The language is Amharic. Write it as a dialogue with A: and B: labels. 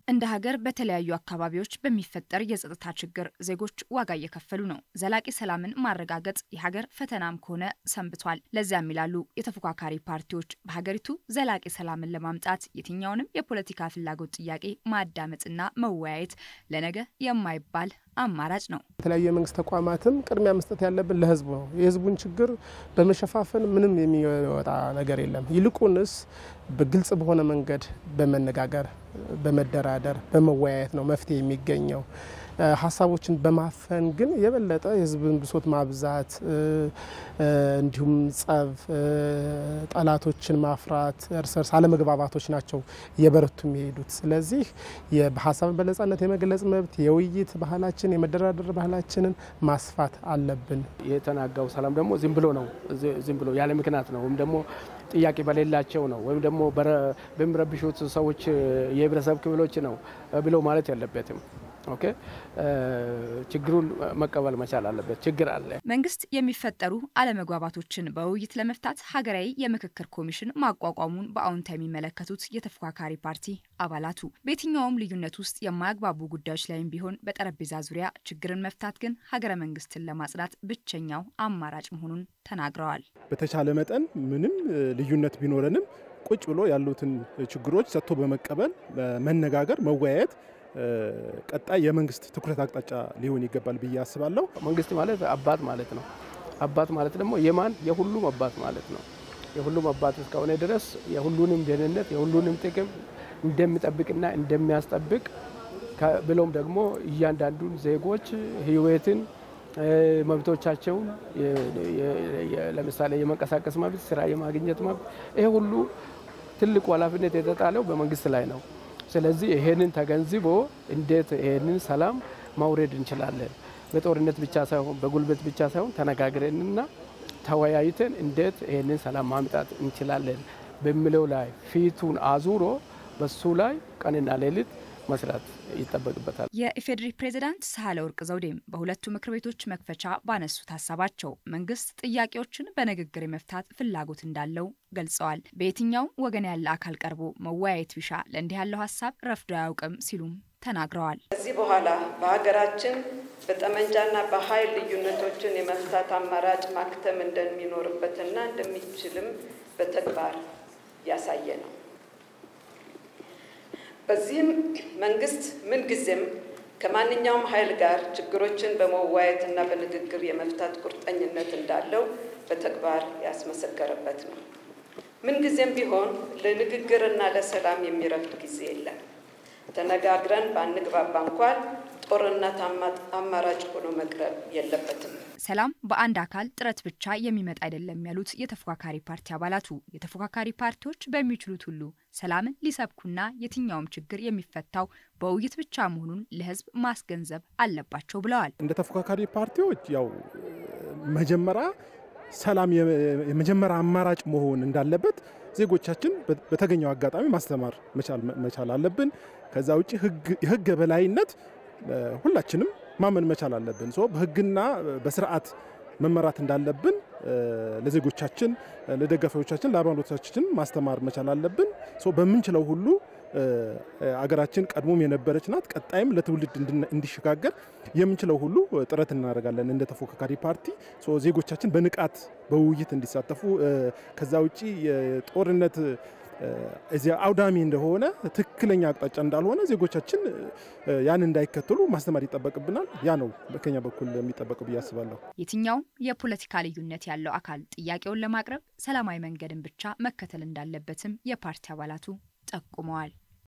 A: እንደ ሀገር በተለያዩ አካባቢዎች በሚፈጠር የጸጥታ ችግር ዜጎች ዋጋ እየከፈሉ ነው። ዘላቂ ሰላምን ማረጋገጥ የሀገር ፈተናም ከሆነ ሰንብቷል። ለዚያም ይላሉ የተፎካካሪ ፓርቲዎች በሀገሪቱ ዘላቂ ሰላምን ለማምጣት የትኛውንም የፖለቲካ ፍላጎት ጥያቄ ማዳመጥና መወያየት ለነገ የማይባል አማራጭ ነው።
B: የተለያዩ የመንግስት ተቋማትም ቅድሚያ መስጠት ያለብን ለህዝቡ ነው። የህዝቡን ችግር በመሸፋፈን ምንም የሚወጣ ነገር የለም። ይልቁንስ በግልጽ በሆነ መንገድ በመነጋገር በመደራደር በመወያየት ነው መፍትሄ የሚገኘው። ሀሳቦችን በማፈን ግን የበለጠ የህዝብን ብሶት ማብዛት እንዲሁም ጸብ፣ ጠላቶችን ማፍራት፣ እርስ እርስ አለመግባባቶች ናቸው እየበረቱ የሚሄዱት። ስለዚህ በሀሳብን በነጻነት የመግለጽ መብት፣ የውይይት ባህላችን፣ የመደራደር ባህላችንን ማስፋት አለብን።
C: የተናጋው ሰላም ደግሞ ዝም ብሎ ነው ዝም ብሎ ያለ ምክንያት ነው ወይም ደግሞ ጥያቄ በሌላቸው ነው ወይም ደግሞ በሚረብሹት ሰዎች የህብረተሰብ ክፍሎች ነው ብሎ ማለት የለበትም። ኦኬ ችግሩን መቀበል መቻል አለበት። ችግር አለ።
A: መንግስት የሚፈጠሩ አለመግባባቶችን በውይይት ለመፍታት ሀገራዊ የምክክር ኮሚሽን ማቋቋሙን በአዎንታ የሚመለከቱት የተፎካካሪ ፓርቲ አባላቱ በየትኛውም ልዩነት ውስጥ የማያግባቡ ጉዳዮች ላይም ቢሆን በጠረጴዛ ዙሪያ ችግርን መፍታት ግን ሀገረ መንግስትን ለማጽናት ብቸኛው አማራጭ መሆኑን ተናግረዋል።
D: በተቻለ መጠን ምንም ልዩነት ቢኖረንም ቁጭ ብሎ ያሉትን ችግሮች ሰጥቶ በመቀበል መነጋገር፣ መወያየት ቀጣይ የመንግስት ትኩረት አቅጣጫ ሊሆን ይገባል ብዬ አስባለሁ።
C: መንግስት ማለት አባት ማለት ነው። አባት ማለት ደግሞ የማን የሁሉም አባት ማለት ነው። የሁሉም አባት እስከሆነ ድረስ የሁሉንም ደህንነት የሁሉንም ጥቅም እንደሚጠብቅና እንደሚያስጠብቅ ብሎም ደግሞ እያንዳንዱን ዜጎች ህይወትን መብቶቻቸውን ለምሳሌ የመንቀሳቀስ መብት፣ ስራ የማግኘት መብት ይሄ ሁሉ ትልቁ ኃላፊነት የተጣለው በመንግስት ላይ ነው። ስለዚህ ይሄንን ተገንዝቦ እንዴት ይሄንን ሰላም ማውረድ እንችላለን፣ በጦርነት ብቻ ሳይሆን በጉልበት ብቻ ሳይሆን ተነጋግረንና ተወያይተን እንዴት ይሄንን ሰላም ማምጣት እንችላለን በሚለው ላይ ፊቱን አዙሮ በሱ ላይ ቀንና ሌሊት መስራት ይጠበቅበታል።
A: የኢፌዴሪ ፕሬዝዳንት ሳህለ ወርቅ ዘውዴም በሁለቱ ምክር ቤቶች መክፈቻ ባነሱት ሀሳባቸው መንግስት ጥያቄዎችን በንግግር የመፍታት ፍላጎት እንዳለው ገልጸዋል። በየትኛውም ወገን ያለ አካል ቀርቦ መወያየት ቢሻ ለእንዲህ ያለው ሀሳብ ረፍዶ አያውቅም ሲሉም ተናግረዋል።
E: ከዚህ በኋላ በሀገራችን በጠመንጃና በኃይል ልዩነቶችን የመፍታት አማራጭ ማክተም እንደሚኖርበትና እንደሚችልም በተግባር ያሳየ ነው። በዚህም መንግስት ምንጊዜም ከማንኛውም ኃይል ጋር ችግሮችን በመወያየትና በንግግር የመፍታት ቁርጠኝነት እንዳለው በተግባር ያስመሰከረበት ነው። ምንጊዜም ቢሆን ለንግግርና ለሰላም የሚረፍድ ጊዜ የለም። ተነጋግረን ባንግባባ እንኳን ጦርነት አማራጭ ሆኖ መቅረብ የለበትም።
A: ሰላም በአንድ አካል ጥረት ብቻ የሚመጣ አይደለም ያሉት የተፎካካሪ ፓርቲ አባላቱ የተፎካካሪ ፓርቲዎች በሚችሉት ሁሉ ሰላምን ሊሰብኩና የትኛውም ችግር የሚፈታው በውይይት ብቻ መሆኑን ለሕዝብ ማስገንዘብ አለባቸው ብለዋል።
D: እንደ ተፎካካሪ ፓርቲዎች ያው መጀመሪያ ሰላም የመጀመሪያ አማራጭ መሆን እንዳለበት ዜጎቻችን በተገኘው አጋጣሚ ማስተማር መቻል አለብን። ከዛ ውጭ የህግ የበላይነት ሁላችንም ማመን መቻል አለብን። በህግና በስርዓት መመራት እንዳለብን ለዜጎቻችን፣ ለደጋፊዎቻችን፣ ለአባሎቻችን ማስተማር መቻል አለብን። በምንችለው ሁሉ አገራችን ቀድሞም የነበረች ናት። ቀጣይም ለትውልድ እንዲሸጋገር የምንችለው ሁሉ ጥረት እናደርጋለን እንደ ተፎካካሪ ፓርቲ። ዜጎቻችን በንቃት በውይይት እንዲሳተፉ ከዛ ውጭ የጦርነት እዚያ አውዳሚ እንደሆነ ትክክለኛ አቅጣጫ እንዳልሆነ ዜጎቻችን ያን እንዳይከተሉ ማስተማር ይጠበቅብናል። ያ ነው ከኛ በኩል የሚጠበቀው ብዬ አስባለሁ።
A: የትኛውም የፖለቲካ ልዩነት ያለው አካል ጥያቄውን ለማቅረብ ሰላማዊ መንገድን ብቻ መከተል እንዳለበትም የፓርቲ አባላቱ ጠቁመዋል።